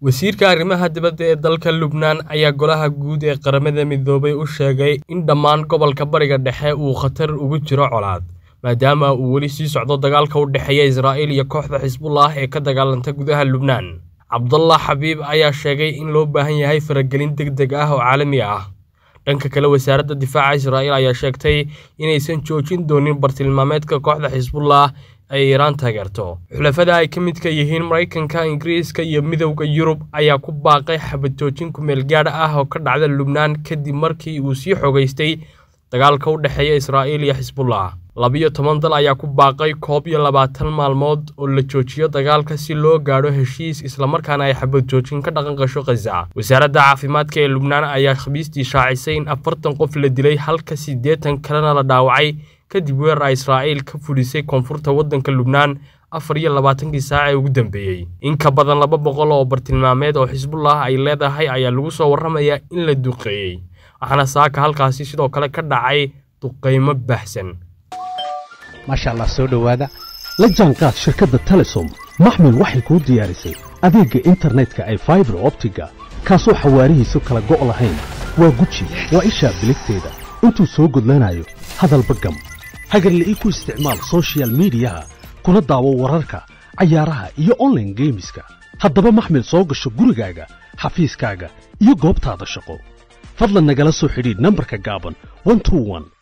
wasiirka arrimaha dibadda ee dalka lubnaan ayaa golaha guud ee qaramada midoobay u sheegay in dhammaan gobolka bariga dhexe uu khatar ugu jiro colaad maadaama uu weli sii socdo dagaalka u dhexeeya israa'iil iyo kooxda xisbullah ee ka dagaalanta gudaha lubnaan cabdallah xabiib ayaa sheegay in loo baahan yahay faragelin deg deg ah oo caalami ah dhanka kale wasaaradda difaaca israa'iil ayaa sheegtay inaysan joojin doonin bartilmaameedka kooxda xisbullah ay iiraan taageerto xulafada ay ka midka yihiin maraykanka ingiriiska iyo midowda yurub ayaa ku baaqay xabad joojin kumeel gaadh ah oo ka dhacda lubnaan kadib markii uu sii xogaystay dagaalka u dhexeeya israa'iil iyo xisbullah labiyo toban dal ayaa ku baaqay koob iyo labaatan maalmood oo la joojiyo dagaalka si loo gaadho heshiis islamarkaana ay xabad joojin ka dhaqan gasho khaza wasaaradda caafimaadka ee lubnaan ayaa khamiistii shaacisay in afartan qof la dilay halka siddeetan kalena la dhaawacay kadib weerar israa'iil ka fudhisay koonfurta waddanka lubnaan afar iyo labaatankii saac ee ugu dambeeyey in ka badan laba boqol oo bartilmaameed oo xisbullah ay leedahay ayaa lagu soo warramayaa in la duqeeyey waxaana saaka halkaasi sidoo kale ka dhacay duqaymo baahsan maasha allah soo dhowaada la jaanqaad shirkadda telesom maxmil waxay kuu diyaarisay adeegga internetka ay faibar optiga kaasoo xawaarihiisu kala go' lahayn waa guji waa ishaa biligteeda intuu soo gudlanayo hadalba gam hagarla'ii ku isticmaal sochial midiyaha kuna daawo wararka cayaaraha iyo onlaine geemiska haddaba maxmil soo gasho gurigaaga xafiiskaaga iyo goobtaada shaqo fadlan nagala soo xidhiidh nambarka gaaban